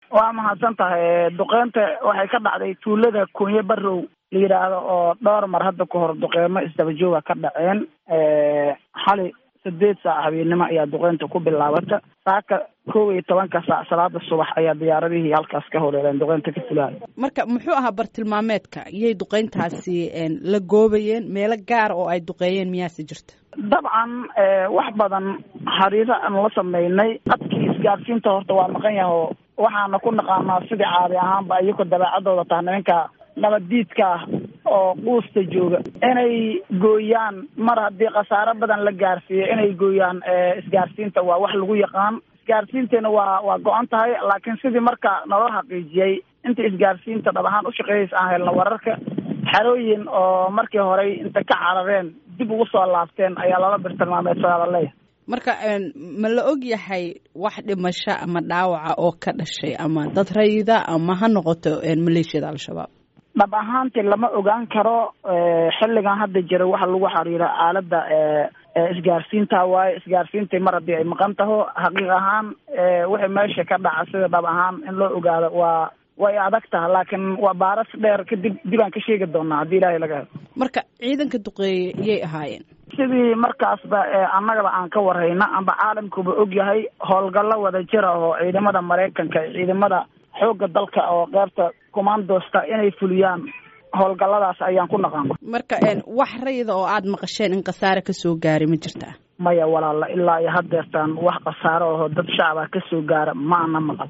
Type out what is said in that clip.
waa mahadsan tahay duqeynta waxay ka dhacday tuulada kunye barow la yidhaahdo oo dhowr mar hadda ka hor duqeymo isdaba jooga ka dhaceen xali sideed saac habeennimo ayaa duqeynta ku bilaabata saaka kow iyo tobanka saac salaada subax ayaa diyaaradihii halkaas ka horeereen duqeynta ka fulaayo marka muxuu ahaa bartilmaameedka iyay duqeyntaasi la goobayeen meelo gaar oo ay duqeeyeen miyaase jirta dabcan wax badan xariiro aan la sameynay dadkii isgaadsiinta horta waa maqan yahay oo waxaana ku naqaanaa sidii caadi ahaanba iyagoo dabeecadooda taha nimanka nabaddiidka ah oo quusta jooga inay gooyaan mar haddii khasaaro badan la gaarsiiyo inay gooyaan isgaarsiinta waa wax lagu yaqaan isgaarsiinteena waa waa go-an tahay laakiin sidii marka naloo xaqiijiyey inta isgaarsiinta dhab ahaan ushaqeeyaysa aan helna wararka xerooyin oo markii horey inta ka carareen dib ugu soo laabteen ayaa lala birtilmaameedsadaa laleeyahay marka ma la og yahay wax dhimasho ama dhaawaca oo ka dhashay ama dad rayida ama ha noqoto maleeshiyada al-shabaab dhab ahaantii lama ogaan karo xilligan hadda jira waxa lagu xiriira aalada isgaarsiinta waaye isgaarsiintii mar haddii ay maqan taho xaqiiq ahaan wixii meesha ka dhaca sida dhab ahaan in loo ogaado waa way adag taha laakiin waa baaras dheer kadib dib aan ka sheegi doonaa haddii ilaahay laga helo marka ciidanka duqeeye iyay ahaayeen sidii markaasba annagaba aan ka warhayna amba caalamkuba og yahay howlgallo wada jira oo ciidamada maraykanka ciidamada xoogga dalka oo qeybta commandosta inay fuliyaan howlgalladaas ayaan ku naqaana marka wax rayida oo aada maqasheen in khasaare kasoo gaaray ma jirtaa maya walaala ilaa iyo haddeertaan wax khasaaro aho dad shacaba kasoo gaara ma ana maqal